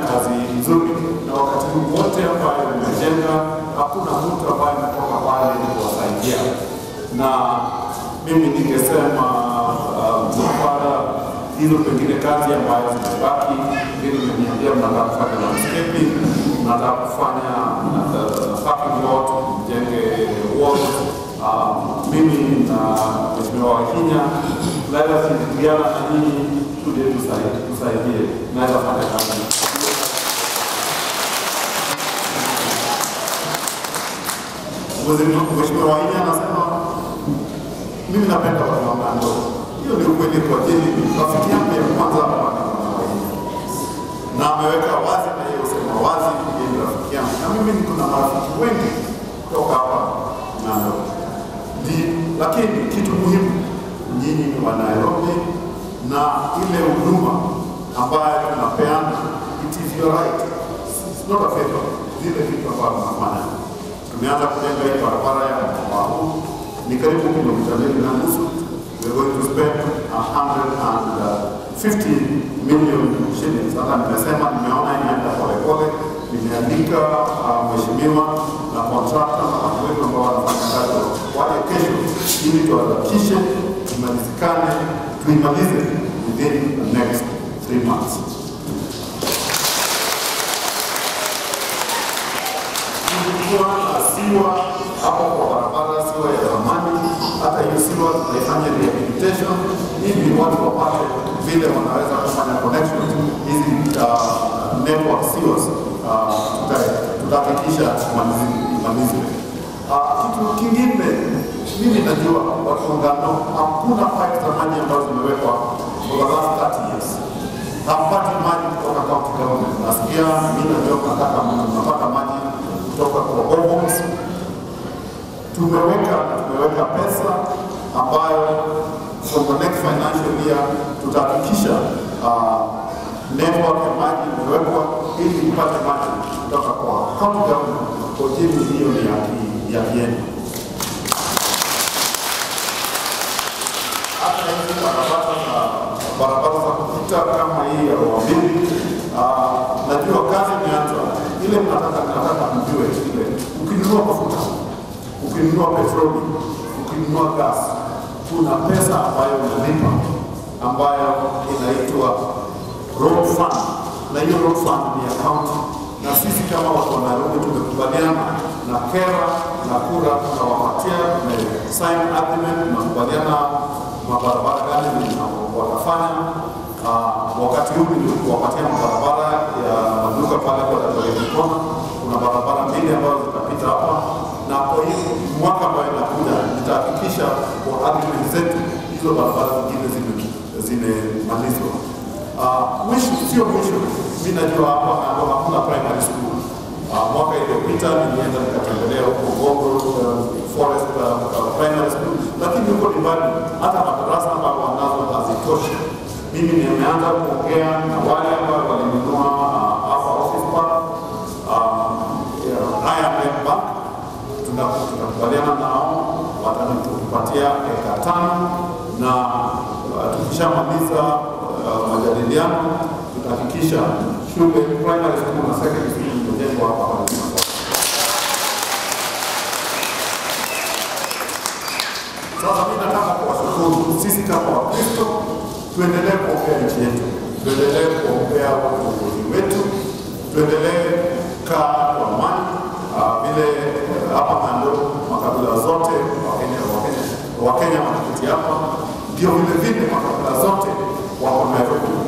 kazi nzuri, na wakati huu wote ambayo mmejenga, hakuna mtu ambaye ametoka pale kuwasaidia, na mimi ningesema msafara hizo pengine kazi ambayo zimebaki, vile mmeniambia mnataka kufanya landscaping, mnataka kufanya uh, parking lot, mjenge walls. Uh, mimi na Mheshimiwa Wakinya naweza shirikiana na nyinyi tuje tusaidie, tusaidie, naweza fanya kazi Mheshimiwa Wakinya anasema mimi napenda watu wa Mando. Hiyo ni ukweli kwa jini. Rafiki yangu ya kwanza hapa ni Mwanawainya, na ameweka wazi na yeye usema wazi, yeye ni rafiki yangu, na mimi niko na marafiki wengi kutoka hapa Mando. Ndi, lakini kitu muhimu, nyinyi ni wa Nairobi na ile huduma ambayo tunapeana, it is your right, it's not a favor. Zile vitu ambavyo tunafanya, tumeanza kujenga hii barabara ya mkoa huu ni karibu kilomita mbili na nusu. We are going to spend 150 million shillings. Hata nimesema nimeona inaenda polepole, nimeandika uh, mheshimiwa na contractor na watu wetu ambao wanafanya kazi waje kesho, ili tuhakikishe tumalizikane, tuimalize within the next three months. Kulikuwa na siwa hapo kwa barabara, siwa ya zamani. Hata hiyo siwa tunaifanya rehabilitation ili watu wapate vile wanaweza kufanya connection hizi uh, network siwas uh, tuta- tutahakikisha imalizwe. Uh, kitu kingine mimi najua watu wa Ngano hakuna pipe za maji ambazo zimewekwa for the last 30 years hampati maji kutoka county government. Nasikia mimi najua mnataka mnapata maji kutoka kwa boreholes. Tumeweka tumeweka pesa ambayo from the next financial year tutahakikisha uh, network ya maji imewekwa ili ipate maji kutoka kwa county government. Kwa jini hiyo ni ya ki- ya kieni. hata hizi barabara za barabara za kupita kama hii ya Ruambili, uh, najua kazi imeanza. Ile mnataka nataka mjue ile, ukinunua mafuta, ukinunua petroli, ukinunua gas, kuna pesa ambayo unalipa ambayo inaitwa road fund, na hiyo road fund ni ya county, na sisi kama watu wa Nairobi tumekubaliana na kera na kura tunawapatia, tumesign agreement, tunakubaliana mabarabara gani ni- watafanya. Uh, wakati huu nilikuwapatia mabarabara ya maduka pale kwa Daktari Kona. Kuna barabara mbili ambazo zitapita hapa, na kwa hiyo mwaka ambayo inakuja nitahakikisha kwa agreement zetu hizo barabara zingine zime- zimemalizwa. Uh, mwisho sio mwisho, mi najua hapa Ng'ando hakuna primary school. Uh, mwaka iliyopita nilienda nikatembelea huko Gogo uh, Forest uh, uh, Primary School, lakini huko ni mbali, hata madarasa ambayo wanazo hazitoshi. Mimi nimeanza kuongea na wale ambao walinunua uh, hapa office park uh, IMF Bank, Tuna- tunakubaliana nao watatupatia eka tano na uh, tukishamaliza uh, majadiliano tutahakikisha shule primary school na secondary school imejengwa hapa Wajir. Sasa mimi nataka kuwashukuru sisi kama Wakristo, tuendelee kuombea nchi yetu, tuendelee kuombea uongozi wetu, tuendelee kaa kwa amani Ah, vile eh, hapa Ng'ando makabila zote Wakenya Wakenya Wakenya wanaketi hapa, ndio vile vile makabila zote wako Nairobi